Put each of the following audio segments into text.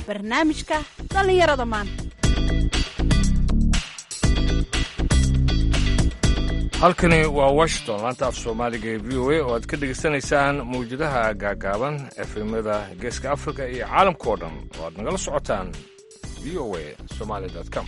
barnaamijka dhallinyarada maanta halkani waa washington laanta af soomaaliga ee v o a oo aad ka dhegaysanaysaan mawjadaha gaagaaban efemada geeska afrika iyo caalamka oo dhan oo aad nagala socotaan v o a somaali com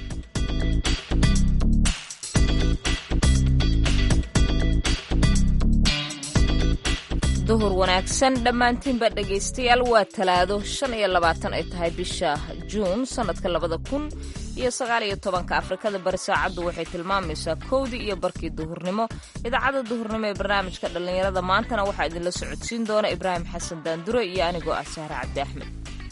duhur wanaagsan dhammaantiinba dhegaystayaal waa talaado shan iyo labaatan ay tahay bisha juun sannadka labada kun iyo sagaal iyo tobanka afrikada bari saacaddu waxay tilmaamaysaa kowdii iyo barkii duhurnimo idaacadda duhurnimo ee barnaamijka dhallinyarada maantana waxaa idinla socodsiin doona ibraahim xasan daandure iyo anigoo ah sahre cabdi axmed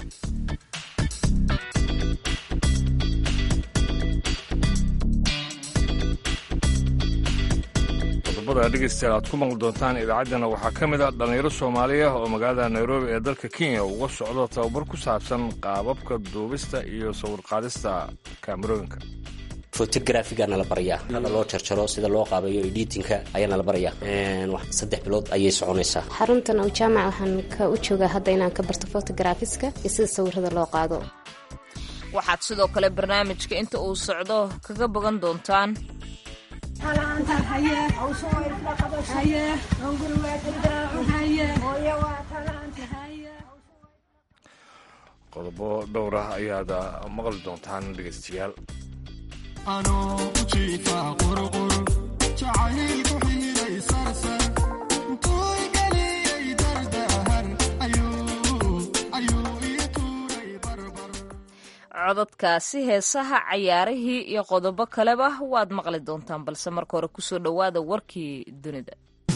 qodobada dhegaystayaal aad ku maqli doontaan idaacaddana waxaa ka mid a dhallinyaro soomaaliya oo magaalada nairobi ee dalka kenya uga socdo tababar ku saabsan qaababka duubista iyo sawirqaadista kaamarooyinka fotografiga nala barayaa hada loo jarjaro sida loo qaabeeyo editinka ayaa nala barayaa saddex bilood ayay soconaysaa xaruntan oo jaamac waxaan ka u joogaa hadda inaan ka barto fotografiska iyo sida sawirada loo qaado waxaad sidoo kale barnaamijka inta uu socdo kaga bogan doontaan qodobo dhowr ah ayaad maqli doontaan dhegaystayaal cododkaasi heesaha cayaarihii iyo qodobo kaleba waad maqli doontaan balse marka hore kusoo dhowaada warkii dunida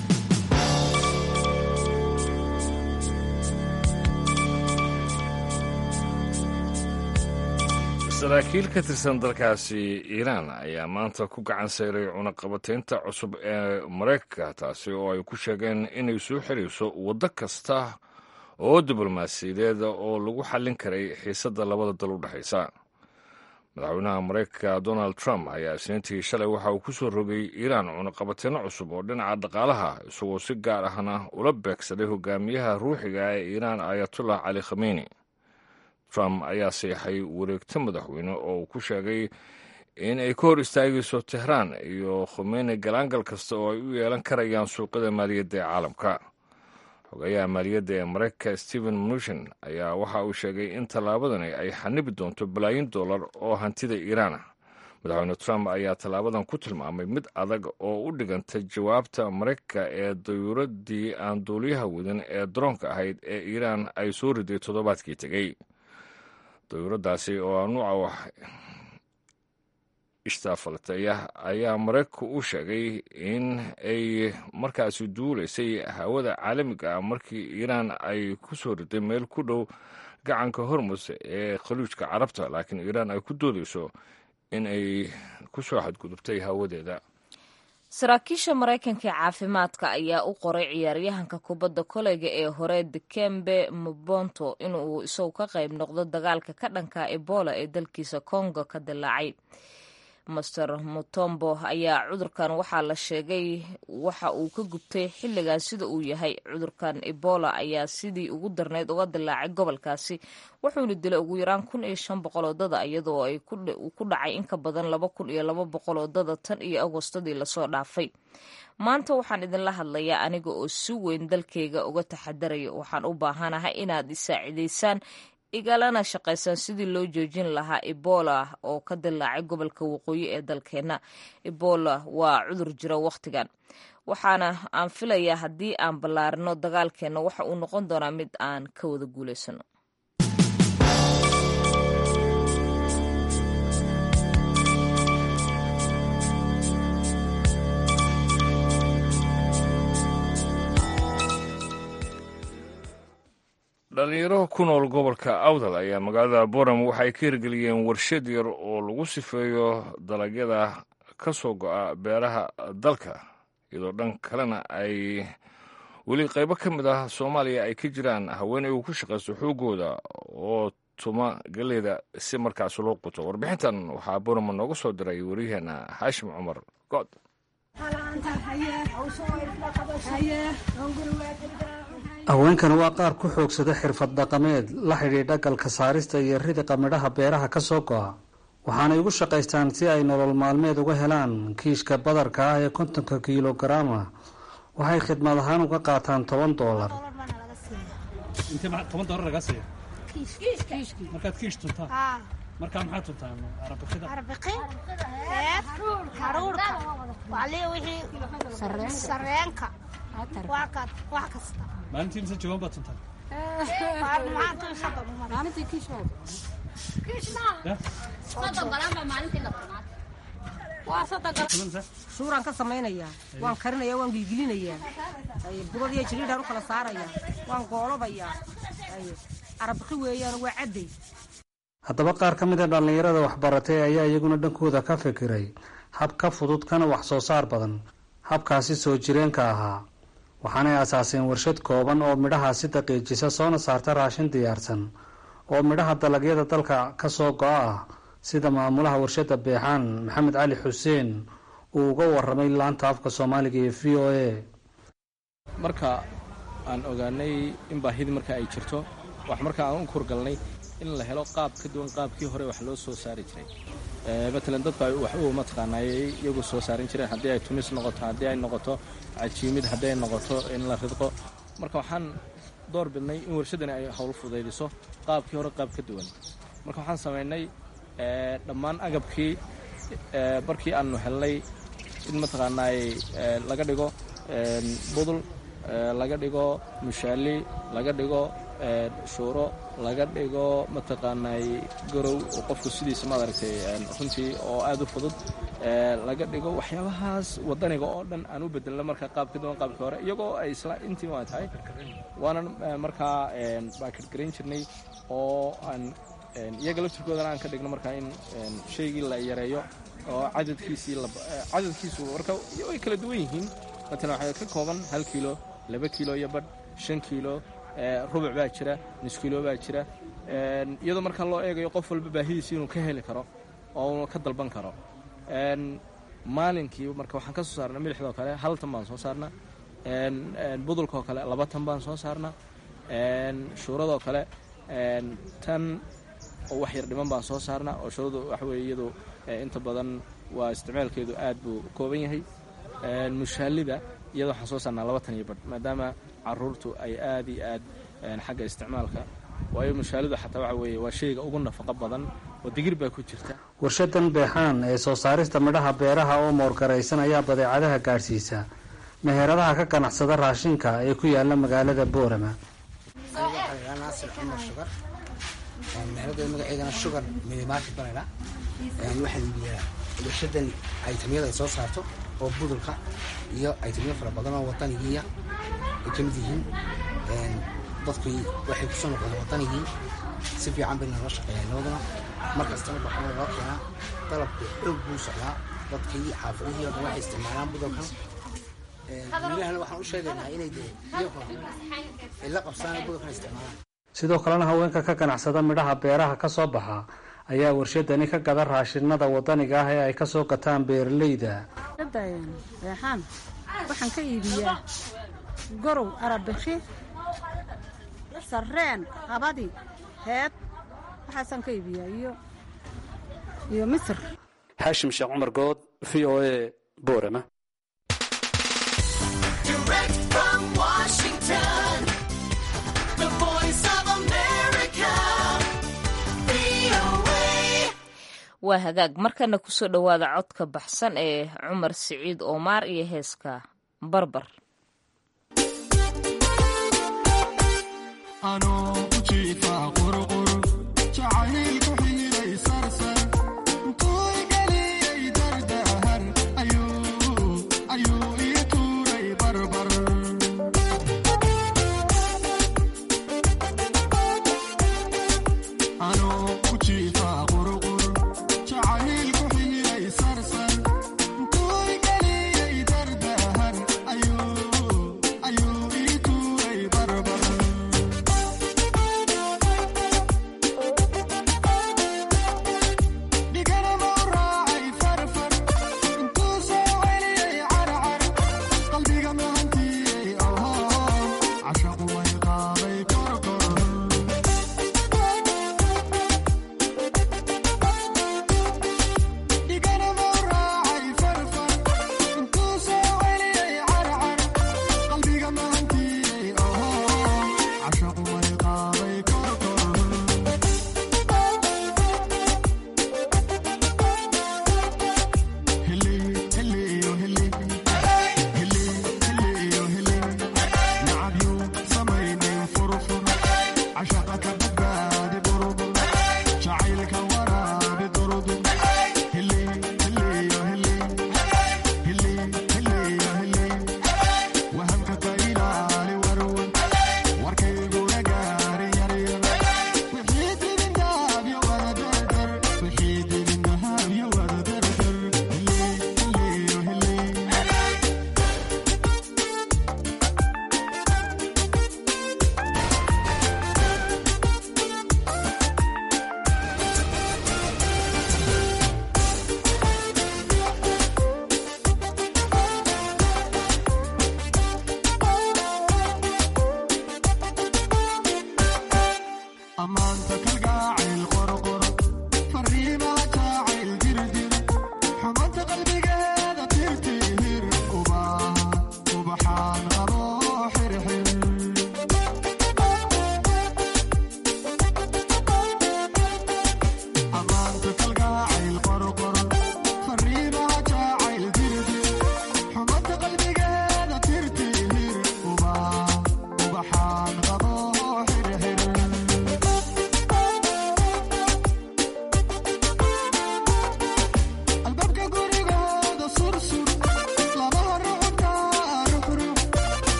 saraakiil ka tirsan dalkaasi iiraan ayaa maanta ku gacan sayray cunaqabataynta cusub ee maraykanka taasi oo ay ku sheegeen inay soo xirayso waddo kasta oo diblomaasiyadeed oo lagu xallin karay xiisadda labada dal u dhexaysa madaxweynaha maraykanka donald trump ayaa isniintii shalay waxa uu ku soo rogay iiraan cunaqabateyno cusub oo dhinaca dhaqaalaha isagoo si gaar ahna ula beegsaday hogaamiyaha ruuxiga ee iiraan ayatullah cali khameyni trump ayaa seexay wareegto madaxweyne oo uu ku sheegay in ay ka hor istaagayso tehraan iyo khomeyni galaangal kasta oo ay u yeelan karayaan suuqyada maaliyadda ee caalamka xogayaha maaliyadda ee maraykanka stephen mnuchin ayaa waxa uu sheegay in tallaabadani ay xanibi doonto balaayin dollar oo hantida iiraan ah madaxweyne trump ayaa tallaabadan ku tilmaamay mid adag oo u dhiganta jawaabta maraykanka ee dayuuradii aan duuliyaha wadan ee daroonka ahayd ee iiraan ay soo riday toddobaadkii tegey dayuuradaasi oo a nuuca wax ishtaafaltaya ayaa maraykanku u sheegay in ay markaasi duulaysay hawada caalamiga ah markii iiraan ay ku soo riday meel ku dhow gacanka hormus ee khaliijka carabta laakiin iiraan ay ku doodayso in ay ku soo xadgudubtay hawadeeda saraakiisha maraykanka ee caafimaadka ayaa u qoray ciyaaryahanka kubadda koleyga ee hore dikembe mubonto inuu isagu ka qayb noqdo dagaalka ka dhanka ebola ee dalkiisa congo ka dilaacay master mutombo ayaa cudurkan waxaa la sheegay waxa uu ka gubtay xilligaas sida uu yahay cudurkan ebola ayaa sidii ugu darneyd uga dilaacay gobolkaasi wuxuuna dilay ugu yaraan kun iyo shan boqol oo dada iyadoo ay ku dhacay in ka badan laba kun iyo laba boqol oo dada tan iyo agostadii lasoo dhaafay maanta waxaan idinla hadlayaa aniga oo si weyn dalkayga uga taxadaraya waxaan u baahanahay inaad isaacidaysaan igalana shaqaysaan sidii loo joojin lahaa ebola oo ka dilaacay gobolka waqooyi ee dalkeenna ebola waa cudur jira wakhtigan waxaana aan filayaa haddii aan ballaarino dagaalkeenna waxa uu noqon doonaa mid aan ka wada guulaysano dhalinyaro ku nool gobolka awdal ayaa magaalada boram waxay ka hirgeliyeen warshad yar oo lagu sifeeyo dalagyada ka soo go'a beeraha dalka iyadoo dhan kalena ay weli qaybo ka mid ah soomaaliya ay ka jiraan haweeney uu ku shaqaysto xoogooda oo tuma galeeda si markaas loo quto warbixintan waxaa borama nooga soo diray waryaheena xaashim cumar good haweenkan waa qaar ku xoogsada xirfad dhaqameed la xidhiidha galka saarista iyo ridiqa midhaha beeraha ka soo go'a waxaanay ugu shaqaystaan si ay nolol maalmeed uga helaan kiishka badarka ah ee kontonka kiilogaraama waxay khidmad ahaan uga qaataan toban doolar toban doolar lagaa siiya markaad kiish tuntaan markaa maxaa tuntaan arabikida arbiqin reer haruurka wali wixii sareenka wax kasta maalintii mise jawan baad tuntaan shuuraan ka samaynayaa waan karinayaa waan gilgilinayaa budad iyo jiriidhaan u kala saarayaa waan goolobayaa arabqi weeyaan waa cadday haddaba qaar ka mid a dhallinyarada waxbaratay ayaa iyaguna dhankooda ka fikiray hab ka fudud kana wax soo saar badan habkaasi soo jireenka ahaa waxaanay asaaseen warshad kooban oo midhahaasi daqiijisa soona saarta raashin diyaarsan oo midhaha dalagyada dalka ka soo go-a ah sida maamulaha warshadda beexaan maxamed cali xuseen uu uga waramay laanta afka soomaaliga iyo v o a marka aan ogaanay in baahidii marka ay jirto wax marka aan u kurgalnay in la helo qaab ka duwan qaabkii hore wax loo soo saari jiray matalan dadku ay wax u mataqaanaayay iyagu soo saarin jireen haddii ay tumis noqoto haddii ay noqoto cajiimid haddii ay noqoto in la ridqo marka waxaan door bidnay in warshaddani ay howl fudaydiso qaabkii hore qaab ka duwan marka waxaan samaynay dhammaan agabkii barkii aanu helnay in mataqaanaay laga dhigo budul laga dhigo mushaali laga dhigo shuuro laga dhigo mataqaanaay garow oo qofku sidiisa maad aragtay runtii oo aad u fudud laga dhigo waxyaabahaas wadaniga oo dhan aan u bedelno marka qaab ka duwan qaabkii hore iyagoo ay isla intii waa tahay waanan markaa baakadgarayn jirnay oo aan iyaga laftirkoodana aan ka dhigno markaa in shaygii la yareeyo oo cadadkiisii cadadkiisu marka way kala duwan yihiin matalan waxay ka kooban hal kiilo laba kiilo iyo badh shan kiilo rubuc baa jira nus kiilo baa jira iyadoo markaa loo eegayo qof walba baahidiisi inuu ka heli karo oo uu ka dalban karo maalinkii marka waxaan ka soo saarnaa milixdoo kale hal tan baan soo saarnaa budulkaoo kale laba tan baan soo saarnaa shuuradoo kale tan oo wax yar dhiman baan soo saarnaa oo shuuradu waxa weye iyadu inta badan waa isticmaalkeedu aad buu kooban yahay mushaalida iyada waxaan soo saarnaa laba tan iyo badh maadaama caruurtu ay aad iyo aad xagga isticmaalka waayo mushaalidu xataa waxa weeye waa shayga ugu nafaqo badan oo digir baa ku jirta warshadan beexaan ee soo saarista midhaha beeraha oo moorgaraysan ayaa badeecadaha gaadhsiisa meheradaha ka ganacsada raashinka ee ku yaala magaalada boorama naasir cumar shugar meherada magaceedana shugar minimarket banayna waxaan iibiyaa warshadan aytamyada ay soo saarto oo budulka iyo aytamyo fara badan oo wadanigiiya ay ka mid yihiin dadku waxay kusoo noqdeen wadanigii si fiican bay nala shaqeeyaan labaduna mar kastana baxana loo keenaa dalabku xoog buu socdaa dadkii xaafadihii oo dhan waxay isticmaalaan budulkan milahana waxaan u sheegaynaa inay dee iyagu ay la qabsaan budulkan isticmaalaan sidoo kalena haweenka ka ganacsada midhaha beeraha ka soo baxa ayaa warshadani ka gada raashinada wadaniga ah ee ay kasoo gataan beeralayda beexaan waxaan ka iibiyaa gorow arabikhi sarreen qabadi heed waxaasaan ka iibiyaa iyo iyo misir xaashim sheekh cumar good v o a boorama waa hagaag markana kusoo dhowaada codka baxsan ee cumar siciid oomaar iyo heeska barbar Ayuu ii tuuray barbar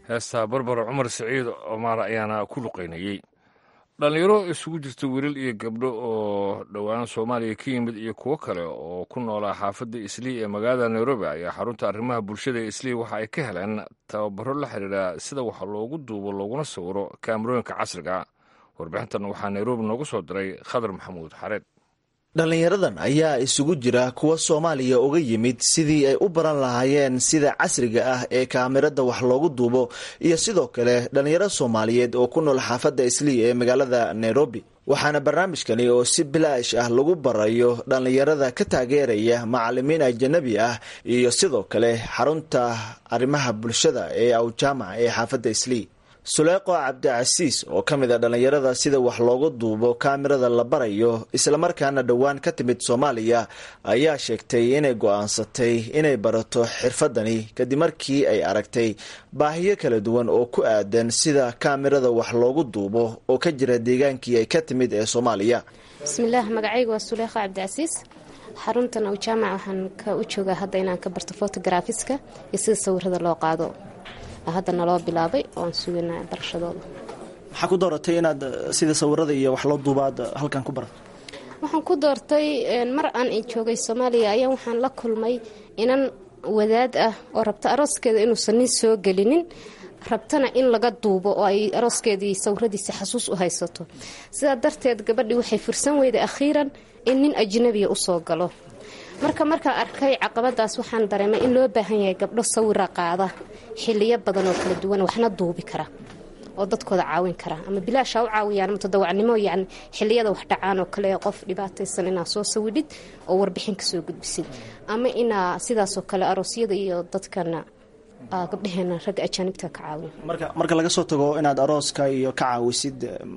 heestaa barbara cumar siciid cumaar ayaana ku luqaynayey dhallinyaro isugu jirta wiilal iyo gabdho oo dhowaan soomaaliya ka yimid iyo kuwo kale oo ku noolaa xaafadda islii ee magaalada nairobi ayaa xarunta arrimaha bulshada ee islii waxa ay ka heleen tababaro la xidhiidha sida wax loogu duubo looguna sawiro kaamarooyinka casriga warbixintan waxaa nairobi noogu soo diray khadar maxamuud xareed dhallinyaradan ayaa isugu jira kuwa soomaaliya uga yimid sidii ay u baran lahaayeen sida casriga ah ee kaamirada wax loogu duubo iyo sidoo kale dhallinyaro soomaaliyeed oo ku nool xaafadda islii ee magaalada nairobi waxaana barnaamijkani oo si bilaash ah lagu barayo dhallinyarada ka taageeraya macalimiin ajanabi ah iyo sidoo kale xarunta arrimaha bulshada ee awjaamac ee xaafadda islii suleeqo cabdicasiis oo ka mid a dhallinyarada sida wax loogu duubo kaamirada la barayo islamarkaana dhowaan ka timid soomaaliya ayaa sheegtay inay go-aansatay inay barato xirfadani kadib markii ay aragtay baahiyo kala duwan oo ku aadan sida kaamirada wax loogu duubo oo ka jira deegaankii ay ka timid ee soomaaliya bismillaah magacayga waa suleeqo cabdicasiis xaruntan awjaamac waxaan ka u joogaa hadda inaan ka barto fotografiska iyo sida sawirada loo qaado hadda naloo bilaabay oo aan suganaa barashadooda maxaa ku dooratay inaad sida sawirada iyo wax loo duubaad halkan ku barato waxaan ku doortay mar aan joogay soomaaliya ayaa waxaan la kulmay inan wadaad ah oo rabta arooskeeda inuusan nin soo gelinin rabtana in laga duubo oo ay arooskeedii sawiradiisa xasuus u haysato sidaa darteed gabadhii waxay fursan weyday akhiiran in nin ajnabiya usoo galo marka markaan arkay caqabadaas waxaan dareemay in loo baahan yahay gabdho sawira qaada xiliyo badan oo kala duwan waxna duubi kara oo dadkooda caawin kara ama bilaasha u caawiyaan mutadawacnimo yani xiliyada wax dhacaan oo kale qof dhibaataysan inaa soo sawidhid oo warbixin kasoo gudbisid ama inaa sidaasoo kale aroosyada iyo dadkana gabdhaheena ragga ajaanibta ka caawiya marka marka laga soo tago inaad arooska iyo ka caawisid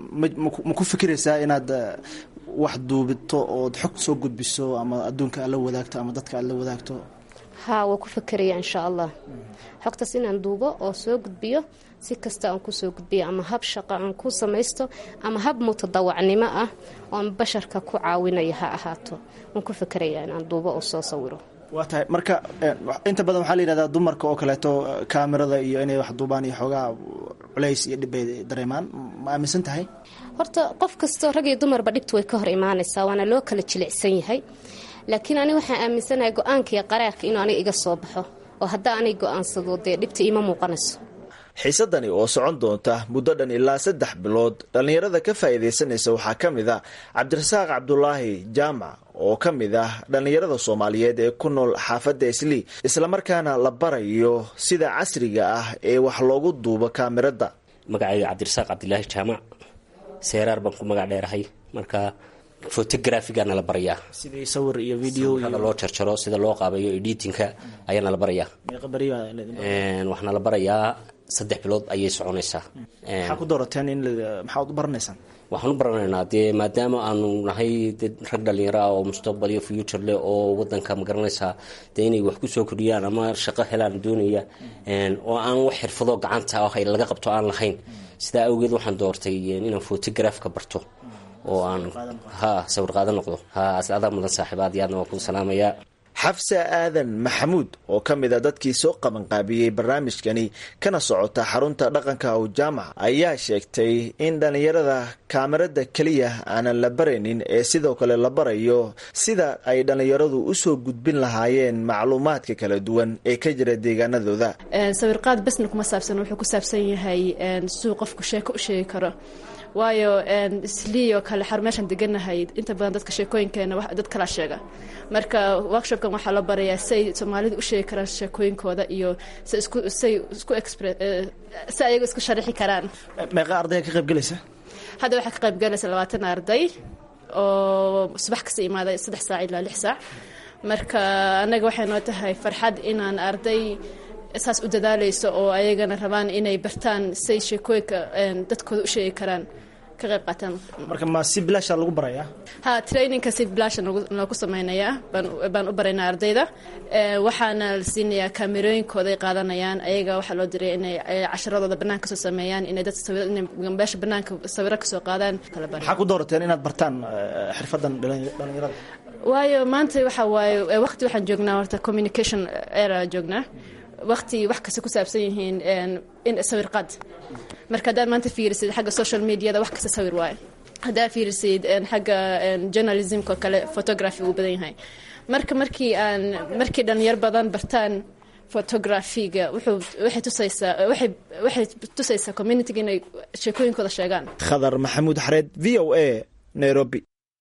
ma ku fikiraysaa inaad wax duubito ood xog soo gudbiso ama adduunka aad la wadaagto ama dadka aad la wadaagto haa waa ku fakeraya insha allah xogtaas inaan duubo oo soo gudbiyo si kasta aan kusoo gudbiyo ama hab shaqo aan ku samaysto ama hab mutadawacnimo ah oon basharka ku caawinaya ha ahaato waan ku fakeraya inaan duubo oo soo sawiro waa tahay marka inta badan waxaa la yidhahdaa dumarka oo kaleeto kaamirada iyo inay wax duubaan iyo xoogaa culays iyo dhibbay dareemaan ma aaminsan tahay horta qof kastoo rag iyo dumarba dhibta way ka hor imaanaysaa waana loo kala jilicsan yahay laakiin ani waxaan aaminsanahay go-aanka iyo qaraarka inuu aniga iga soo baxo oo haddaa anig go-aansado dee dhibta iima muuqanayso xiisadani oo socon doonta muddo dhan ilaa saddex bilood dhallinyarada ka faa'iidaysanaysa waxaa ka mid a cabdirasaaq cabdulaahi jaamac oo ka mid ah dhallinyarada soomaaliyeed ee ku nool xaafadda islii islamarkaana la barayo sida casriga ah ee wax loogu duubo kaamirada magacayga cabdirasaaq cabdilaahi jaamac seeraar baan ku magac dheerahay marka photografigana la barayaa sidii sawir iyo video hada loo jarjaro sida loo qaabeeyo editinka ayaana la barayaa waxaana la barayaa saddex bilood ayay soconaysaa maxaa ku doorateen in maxaad u baranaysaan waxaan u baranaynaa dee maadaama aanu nahay de rag dhalinyaro ah oo mustaqbal iyo future leh oo wadanka magaranaysaa dee inay wax kusoo kordhiyaan ama shaqo helaan doonaya oo aan wax xirfado gacanta ah laga qabto aan lahayn sidaa awgeed waxaan doortay inaan photografka barto oo aan ha sawir qaada noqdo ha adaa mudan saaxiib aad iyo aadna waan ku salaamayaa xafsa aadan maxamuud oo ka mid a dadkii soo qabanqaabiyey barnaamijkani kana socota xarunta dhaqanka awjaamac ayaa sheegtay in dhallinyarada kaamirada keliya aanan la baraynin ee sidoo kale la barayo sida ay dhallinyaradu usoo gudbin lahaayeen macluumaadka kala duwan ee ka jira deegaanadooda sawirqaad besna kuma saabsan wuxuu ku saabsan yahay siduu qofku sheeko u sheegi karo waayo isliyo kale xar meeshaan deganahay inta badan dadka sheekooyinkeena dad kala sheega marka workshopkan waxaa la barayaa say soomaalida u sheegi karaan sheekooyinkooda iyo say isku say isku expre si ayaga isku sharaxi karaan meeqa ardaya ka qayb gelaysa hadda waxaa ka qayb galaysa labaatan arday oo subax kasta imaaday saddex saac ilaa lix saac marka annaga waxay noo tahay farxad inaan arday saas u dadaalayso oo ayagana rabaan inay bartaan say sheekooyinka dadkooda u sheegi karaan ka qayb qaataan marka ma si bilaasha lagu barayaa ha trainingka si bilaasha noogu sameynayaa baan u baraynaa ardayda waxaana la siinayaa kaamerooyinkooda ay qaadanayaan ayaga waxaa loo diray inay casharadooda banaanka kasoo sameeyaan inay dad meesha banaanka sawiro kasoo qaadaan maxaa ku doorateen inaad bartaan xirfadan dhalinyarada waayo maanta waxa waaye waqti waxaan joognaa horta communication era joognaa waqti wax kasta ku saabsan yihiin in sawir qaad marka haddaad maanta fiirisid xagga social mediada wax kasta sawir waaye haddaad fiirisid xagga journalismka oo kale photography uu badan yahay marka markii aan markii dhalinyar badan bartaan photographiga wuxuu waxay tusaysaa waxay waxay tusaysaa communityga inay sheekooyinkooda sheegaan khadar maxamuud xareed v o a nairobi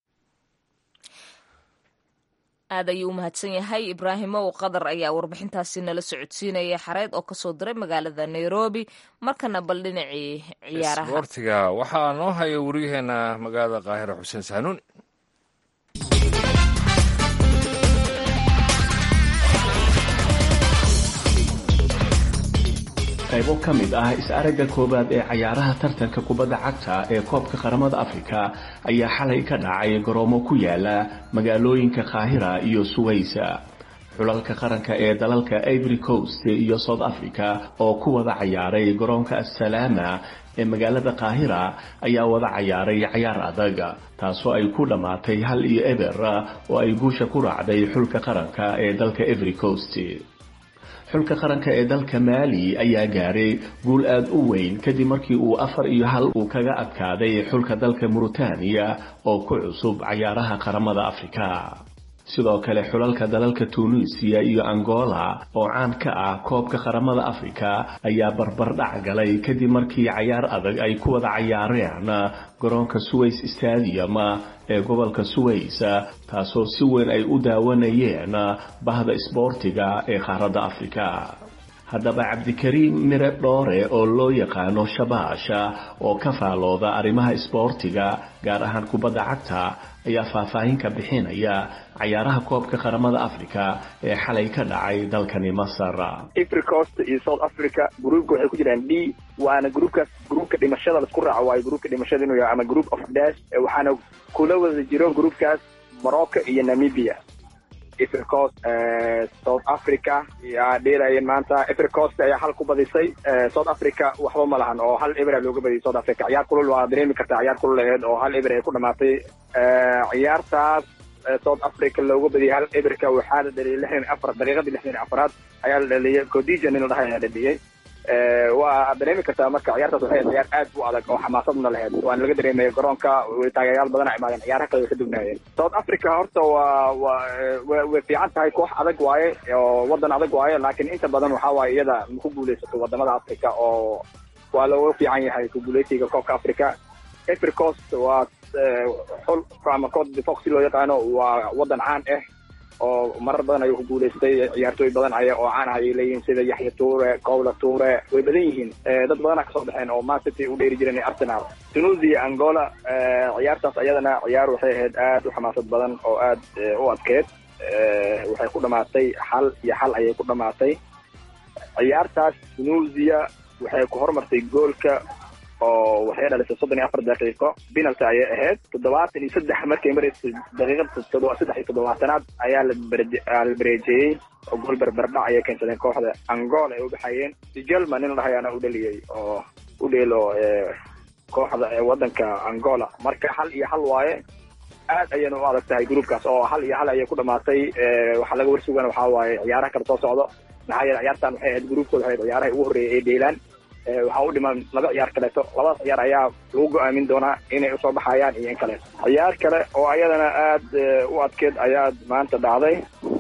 aad ayuu u mahadsan yahay ibraahimow qadar ayaa warbixintaasi nala socodsiinaya xareed oo kasoo diray magaalada nairobi markana bal dhinacii ciyaaraha isboortiga waxaa noo haya waryaheena magaalada qaahira xuseen saanuuni qaybo ka mid ah is-aragga koowaad ee cayaaraha tartanka kubadda cagta ee koobka qaramada afrika ayaa xalay ka dhacay garoomo ku yaala magaalooyinka qaahira iyo suwaysa xulalka qaranka ee dalalka ivory coast iyo south africa oo ku wada cayaaray garoonka assalaama ee magaalada qaahira ayaa wada cayaaray cayaar adag taasoo ay ku dhammaatay hal iyo eber oo ay guusha ku raacday xulka qaranka ee dalka ivory coast xulka qaranka ee dalka maali ayaa gaaray guul aada u weyn kadib markii uu afar iyo hal uu kaga adkaaday xulka dalka muritaaniya oo ku cusub cayaaraha qaramada afrika sidoo kale xulalka dalalka tunisiya iyo angola oo caan ka ah koobka qaramada afrika ayaa barbardhac galay kadib markii cayaar adag ay ku wada cayaareen garoonka suways stadium ee gobolka suways taasoo si weyn ay u daawanayeen bahda isboortiga ee qaaradda afrika haddaba cabdikariim mire dhoore oo loo yaqaano shabaasha oo ka faalooda arrimaha isboortiga gaar ahaan kubadda cagta ayaa faahfaahin ka bixinaya cayaaraha koobka qaramada afrika ee xalay ka dhacay dalkani masar africost iyo south africa gruupka waxay ku jiraan d waana gruupkaas gruupka dhimashada laisku raaco waayo gruupka dhimashada inuu yahay ama group of dash waxaana kula wada jiro gruupkaas morocco iyo namibia africost south africa yaa dheelayeen maanta africost ayaa hal ku badisay south africa waxba ma lahan oo hal eber looga badiyay south africa ciyaar kulul waa dareemi kartaa ciyaar kulul aheed oo hal eber ay ku dhamaatay ciyaartaas south africa looga badiyay hal eberka waxaa la dhaliyay lixdan afar daqiiqadii lixdan afaraad ayaa la dhaliyay codija nin la dhahay ayaa dhaliyay waa dareemi kartaa marka ciyaartaas waxay ciyaar aad u adag oo xamaasadna lahayd waana laga dareemaya garoonka taageerayaal badan a imaadeen ciyaaraha kale way ka dugnaayeen south africa horta waa waa way fiican tahay koox adag waaye oo wadan adag waaye laakiin inta badan waxaa waaye iyada ma ku guulaysato wadamada africa oo waa looga fiican yahay ku guulaysiga koobka africa africost waa xul ama code defox loo yaqaano waa wadan caan ah oo marar badan ayuu ku guulaystay ciyaartooy badan aya oo caan ah ayay leeyihiin sida yaxya tuure cowla tuure way badan yihiin dad badana kasoo baxeen oo mancity u dheeri jireen arsenal tunisia angola ciyaartaas ayadana ciyaar waxay ahayd aad u xamaasad badan oo aad u adkeed waxay ku dhamaatay xal iyo xal ayay ku dhamaatay ciyaartaas tunisia waxay ku hormartay goolka oo waxay dhalisay soddon iyo afar daqiiqo penalty ayay ahayd toddobaatan iyo saddex markay maraysay daqiiqada saddex iyo toddobaatanaad ayaa la bareejeeyey oo gool berberdhac ayay keensadeen kooxda angola ay u baxayeen gelman nin lahayaana u dhaliyey oo u dheelo kooxda wadanka angola marka hal iyo hal waaye aad ayayna u adag tahay groupkaas oo hal iyo hal ayay ku dhamaatay waxaa laga warsugana waxaa waaye ciyaaraha kala soo socdo maxaa yeele ciyaartan waxay ahayd groupkooda waxay ciyaaraha ugu horreeyay ee dheelaan waxaa u dhiman laba ciyaar kaleeto labadaas ciyaar ayaa lagu go-aamin doonaa inay usoo baxayaan iyo in kaleeto ciyaar kale oo ayadana aad u adkeed ayaa maanta dhacday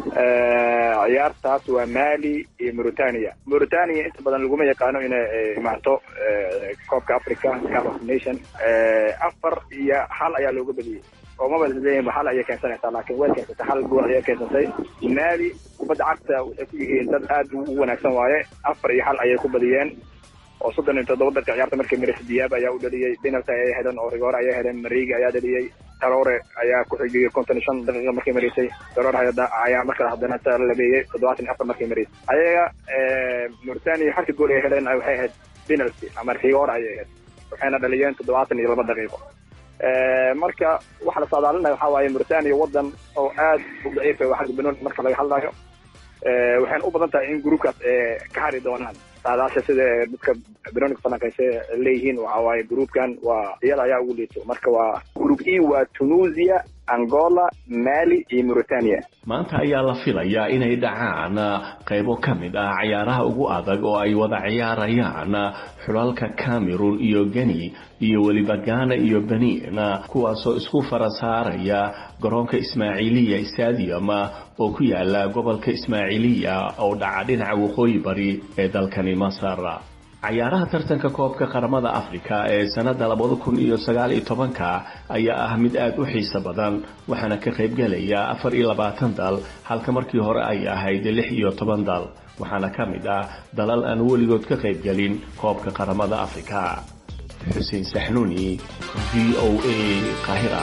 ciyaartaas waa mali iyo mauritania mauritania inta badan laguma yaqaano inay imaato koobka africa cup of nation afar iyo hal ayaa looga badiyey oo maba leeyihin hal ayay keensanaysaa laakiin way keensatay hal gool ayay keensatay mali kubadda cagta waxay ku yihiin dad aad u wanaagsan waaye afar iyo hal ayay ku badiyeen oo soddon iyo toddoba dalka ciyaarta markii marisay diyaab ayaa u dhaliyey penalty ayay heleen oo rigoore ayay heleen mariigi ayaa dhaliyey taroore ayaa ku xigiyey konton iyo shan daqiiqa markay marisay taroore ayaa markaa haddana labeeyey toddobaatan iyo afar markay marisay ayaga mauritania halka gool ay heleen waxay ahayd penalty ama rigoore ayay ahayd waxayna dhaliyeen toddobaatan iyo laba daqiiqo marka waxa la saadaalinaya waxaa waaye mauritania wadan oo aad u daciifa xagga banooni marka laga hadlayo waxayna u badan tahay in groupkaas ka hari doonaan saadaasha sida dadka banonika falanqayse leeyihiin waxa waaye groupkan waa iyada ayaa ugu liito marka waa group e waa tunisia angola mali iyo mauritania maanta ayaa la filayaa inay dhacaan qaybo ka mid ah cayaaraha ugu adag oo ay wada ciyaarayaan xulalka cameroon iyo geni iyo weliba gaana iyo benin kuwaasoo isku fara saaraya garoonka ismaaciiliya stadium oo ku yaala gobolka ismaaciiliya oo dhaca dhinaca waqooyi bari ee dalkani masar cayaaraha tartanka koobka qaramada afrika ee sanada labada kun iyo sagaal iyo tobanka ayaa ah mid aada u xiiso badan waxaana ka qaybgelaya afar iyo labaatan dal halka markii hore ay ahayd lix iyo toban dal waxaana ka mid ah dalal aan weligood ka qaybgelin koobka qaramada afrika xuseen saxnuuni v o a qaahira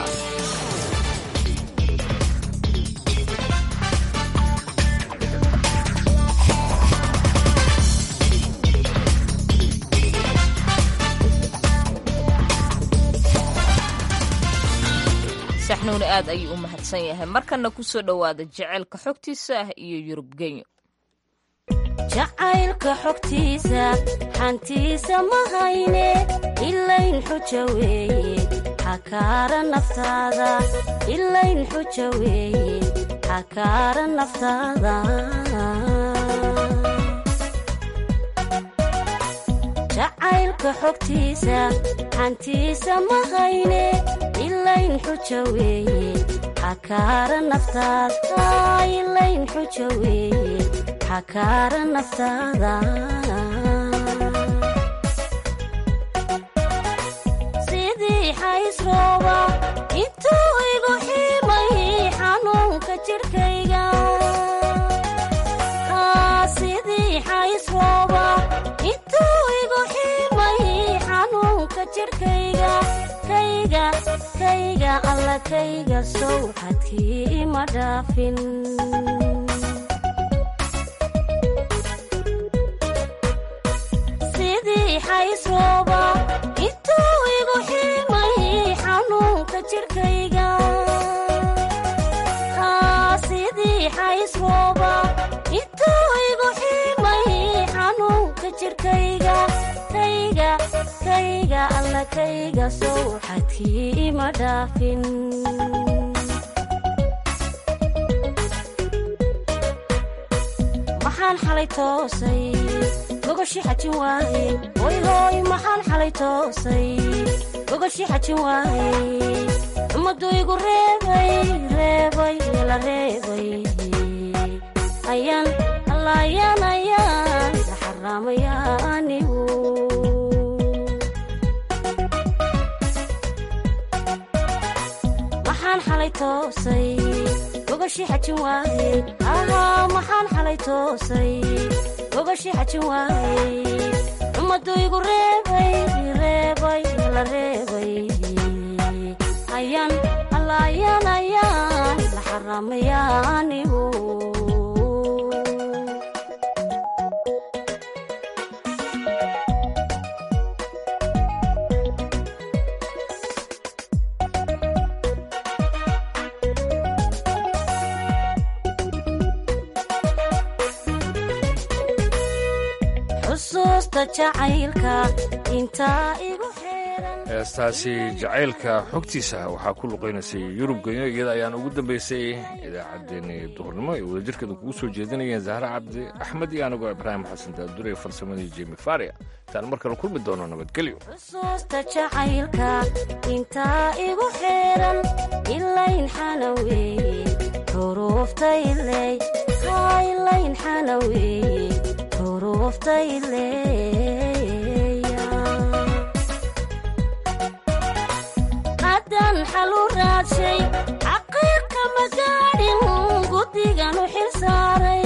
saxnuuni aad ayuu u mahadsan yahay markana kusoo dhowaada jaceylka xogtiisa ah iyo yurub genyo jacaylka xogtiisa xantiisa ma hayne ilayn xuja weeye xakaara naftaada ilayn xuja weeye xakaara naftaada jacaylka xogtiisa xantiisa ma hayne ilayn xuja weeye xakaara naftaada ilayn xuja weeye xakaara naftaada sidii xaysrooba intuu igu ximay xanuunka jidhkayga sidii xaysrooba intuu igu ximay xanuunka jidhkayga kayga kayga alla kayga sowxadkii ima dhaafin sidii xaysrooba intuu igu ximay xanuunka jidhkayga sidii xaysrooba intuu igu ximay xanuunka jidhkayga kayga kayga alla kayga sowxadkii ima dhaafin maxaan xalay toosay gogoshi xajin waaye hoy hooy maxaan xalay toosay gogoshi xajin waaye ummaddu igu reebay reebay la reebay ayaan alla ayaan ayaan la xaraamaya anigu maxaan xalay toosay gogoshi xajin waaye ahaa maxaan xalay toosay gogoshi xajin waaye ummaddu igu reebay reebay la reebay ayaan alla ayaan ayaan la xaraamaya anigu xusuusta jacaylka intaa igu heestaasi jacaylka xogtiisa waxaa ku luqaynaysay yurub genyo iyada ayaan ugu dambaysay idaacaddeenii duhurnimo ay wadajirkeeda kugu soo jeedinayeen zahra cabdi axmed iyo anigoo ibraahim xasan daadure farsamadii jemi faria intaan mar kale kulmi doono nabadgelyo xusuusta jacaylka intaa igu xeeran ilayn xanaweeye xuruuftayley ilayn xanaweeye xuruuftayley haddaan xalu raadshay xaqiiqa ma gaadhin guddigan u xilsaaray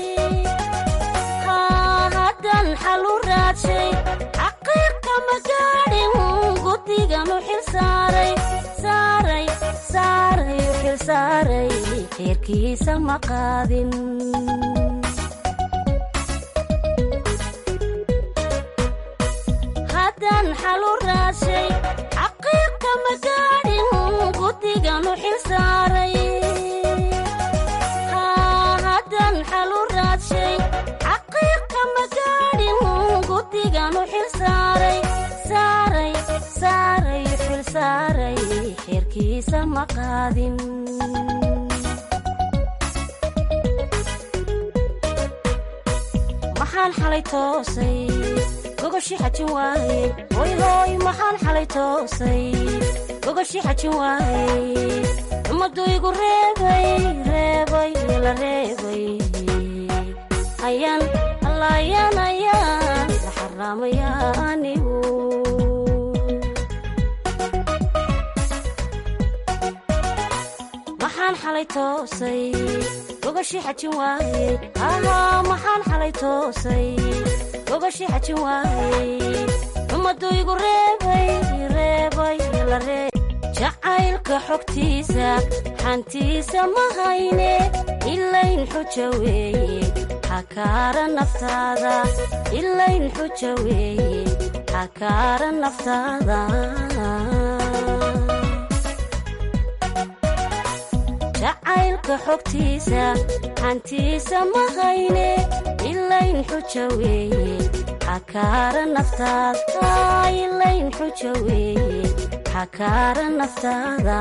haddaan xalu raadshay xaqiiqa ma gaadhin guddigan u xilsaaray saaray saaray u xilsaaray xeerkiisa ma qaadin haddaan xalu raadshay xaqiiqa ma gaadhin guddigan u xilsaaray haddaan xalu raadshay xaqiiqa ma gaadhin guddigan u xilsaaray saaray saaray u xilsaaray saaray xeerkiisa ma qaadin maxaan xalay toosay gogoshii xajin waaye hoy hooy maxaan xalay toosay gogoshii xajin waaye ummaddu igu reebay reebay la reebay ayaan alla ayaan ayaan la xaraamaya anigu maxaan xalay toosay gogoshii xajin waaye ahaa maxaan xalay toosay gogoshii xajin waaye ummaddu igu reebay reebay la reeb jacaylka xogtiisa xantiisa ma hayne ilayn xuja weeye xakaara naftaada ilayn xuja weeye xakaara naftaada jacaylka xogtiisa xantiisa ma hayne ilayn xuja weeye xakaara naftaada ilayn xuja weeye xakaara naftaada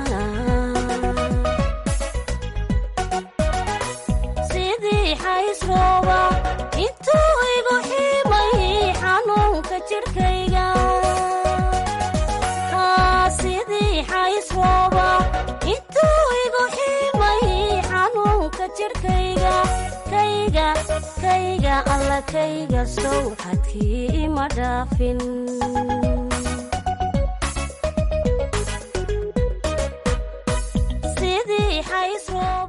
sidii xaysrooba intuu igu ximay xanuunka jidhkayga sidii xaysrooba intuu igu ximay xanuunka jidhkayga kayga kayga alla kayga sow xadkii ima dhaafin sidii xaysrooba